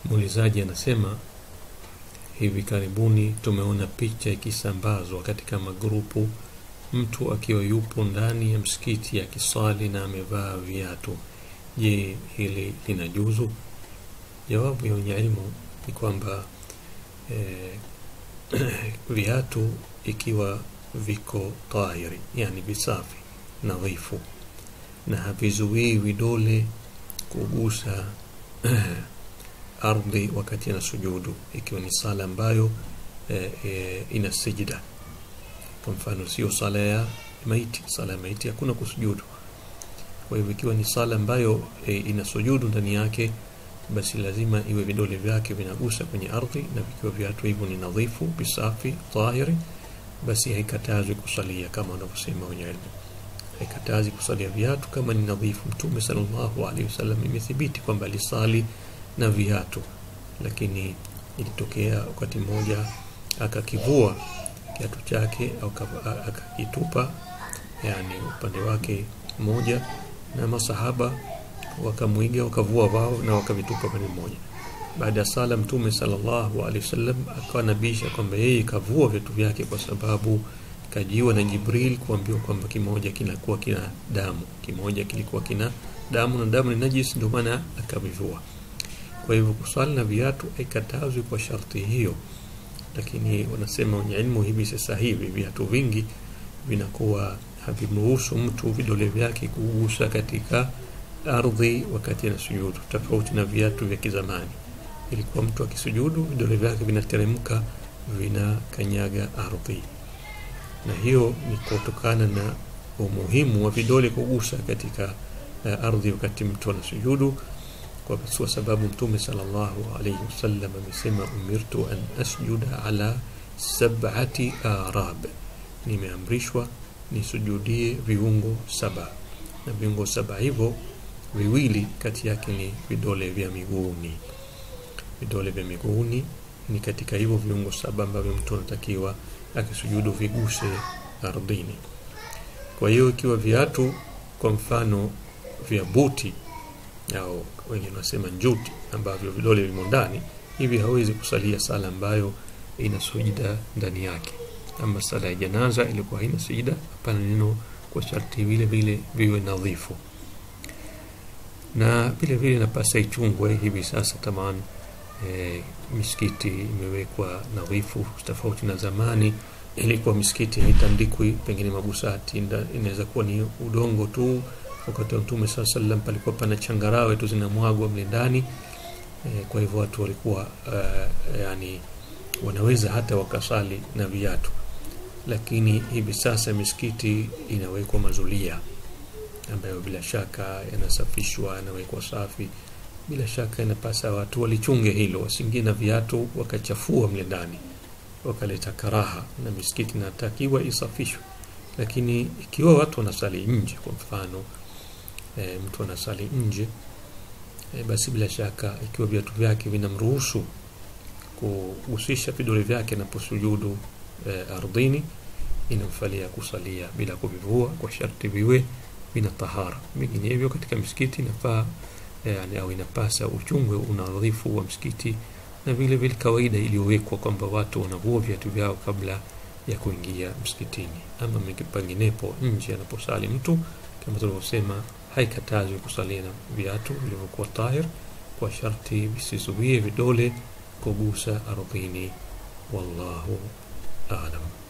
muulizaji anasema hivi karibuni tumeona picha ikisambazwa katika magrupu mtu akiwa yupo ndani ya msikiti akiswali na amevaa viatu je hili linajuzu jawabu ya wenye ilmu ni kwamba eh, viatu ikiwa viko tahiri yani visafi nadhifu na havizuii vidole kugusa ardhi wakati ana sujudu ikiwa ni sala ambayo e, e, ina sijida kwa mfano sio sala ya maiti sala ya maiti hakuna kusujudu kwa hivyo ikiwa ni sala ambayo e, ina sujudu ndani yake basi lazima iwe vidole vyake vinagusa kwenye ardhi na vikiwa viatu hivyo ni nadhifu visafi tahiri basi haikatazwi kusalia kama wanavyosema wenye ilmu haikatazi kusalia viatu kama ni nadhifu mtume sallallahu alaihi wasallam imethibiti kwamba alisali na viatu lakini ilitokea wakati mmoja akakivua kiatu chake au akakitupa yani upande wake mmoja na masahaba wakamwiga wakavua wao na wakavitupa pande mmoja baada ya sala mtume sallallahu alaihi wasallam akawa nabisha kwamba yeye kavua vitu vyake kwa sababu kajiwa na Jibril kuambiwa kwamba kimoja kinakuwa kina damu kimoja kilikuwa kina damu na damu ni najis ndio maana akavivua kwa hivyo kuswali na viatu haikatazwi kwa sharti hiyo lakini wanasema wenye ilmu hivi sasa hivi viatu vingi vinakuwa havimruhusu mtu vidole vyake kugusa katika ardhi wakati ana sujudu tofauti na viatu vya kizamani ilikuwa mtu akisujudu vidole vyake vinateremka vinakanyaga ardhi na hiyo ni kutokana na umuhimu wa vidole kugusa katika uh, ardhi wakati mtu anasujudu kwa sababu mtume sallallahu alayhi wasallam amesema umirtu an asjuda ala sab'ati arab nimeamrishwa nisujudie viungo saba na viungo saba hivyo viwili kati yake ni vidole vya miguuni vidole vya miguuni ni katika hivyo viungo saba ambavyo mtu anatakiwa akisujudu viguse ardhini kwa hiyo ikiwa viatu kwa mfano vya buti au wengine wanasema njuti ambavyo vidole vimo ndani hivi hawezi kusalia sala ambayo ina sujida ndani yake ama sala ya janaza ilikuwa haina sujida hapana neno kwa sharti vile vile viwe nadhifu na vile vile napasa ichungwe hivi sasa tamani e, misikiti imewekwa nadhifu tofauti na zamani ilikuwa misikiti haitandikwi pengine magusati inaweza kuwa ni udongo tu wakati wa mtume saa salam palikuwa pana changarawe tu zinamwagwa mle ndani e, kwa hivyo watu walikuwa uh, yani wanaweza hata wakasali na viatu lakini hivi sasa misikiti inawekwa mazulia ambayo bila shaka yanasafishwa yanawekwa safi bila shaka inapasa watu walichunge hilo wasiingie na viatu wakachafua mle ndani wakaleta karaha na misikiti inatakiwa isafishwe lakini ikiwa watu wanasali nje kwa mfano e, mtu anasali nje e, basi bila shaka ikiwa viatu vyake vinamruhusu kuhusisha vidole vyake anaposujudu e, ardhini inamfalia kusalia bila kuvivua kwa sharti viwe vina tahara vinginevyo katika misikiti inafaa yani, au inapasa uchungwe unadhifu wa msikiti na vile vile kawaida iliyowekwa kwamba watu wanavua viatu vyao kabla ya kuingia msikitini ama panginepo nje anaposali mtu kama tulivyosema haikatazwi kusalia na viatu vilivyokuwa tahir kwa sharti visizuie vidole kugusa ardhini wallahu alam